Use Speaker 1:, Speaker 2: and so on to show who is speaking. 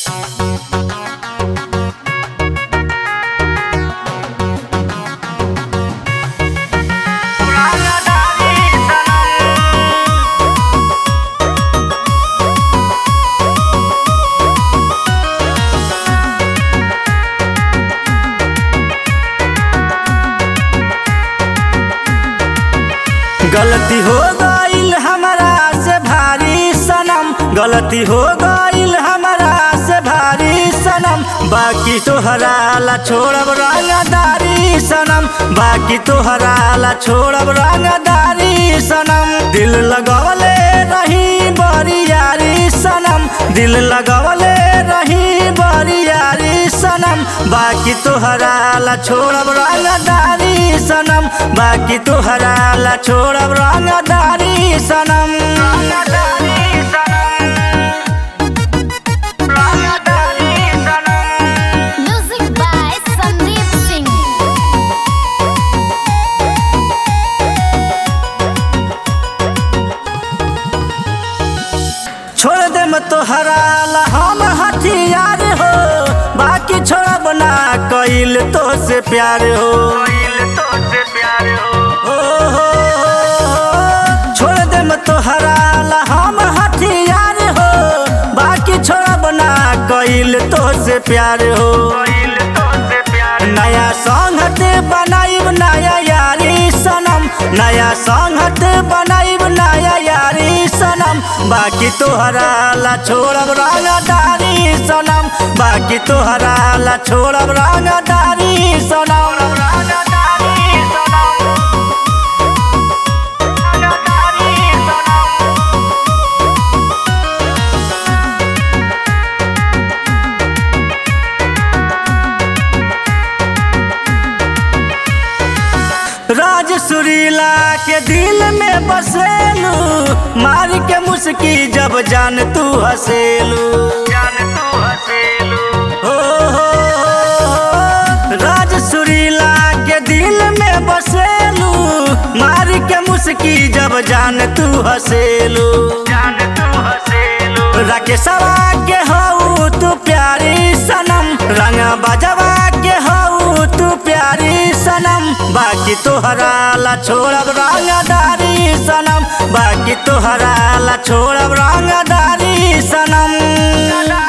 Speaker 1: गलती हो गईल हमरा से भारी सनम गलती हो गईल हमरा से भारी सनम बाकी तोहरा ला छोड़ब रंगदारी सनम बाकी तोहरा ला छोड़ब रंगदारी सनम दिल लगवले रही बड़ी यारी सनम दिल लगवले रही बड़ी यारी सनम बाकी तोहरा ला छोड़ब रंगदारी सनम बाकी तोहरा ला छोड़ब रंगदारी सनम रंगदारी सनम रंगदारी सनम
Speaker 2: Music by Sandeep Singh.
Speaker 1: छोड़ दे मैं तोहरा ला हम हथियार हो बाकी छोड़ब ना कइल तो से प्यार हो हो, हो, हो, हो। छोड़ दे मैं तोहरा ला हम हथियार हो बाकी छोड़ब ना कइल तो से प्यार हो नया संगत बनाइब नया यारी सनम नया संगत बनाइब नया यारी सनम बाकी तोहरा ला छोड़ब रंगदारी सनम बाकी तोहरा ला छोड़ब रंगदारी सनम रंगदारी सनम रंगदारी सनम राज सुरीला के दिल में बसेलू मार के मुस्की जब जान तू हसेलू जान तू हसेलू हो, हो, हो, हो। राज सुरीला के दिल में बसेलू मार के मुस्की जब जान तू हसेलू जान तू हसेलू राकेशवा के हऊ तू प्यारी सनम रंग बजवा के हऊ तू प्यारी सनम बाकी तोहरा ला छोड़ब रंगदारी सनम बाकी तोहरा ला छोड़ब रंगदारी सनम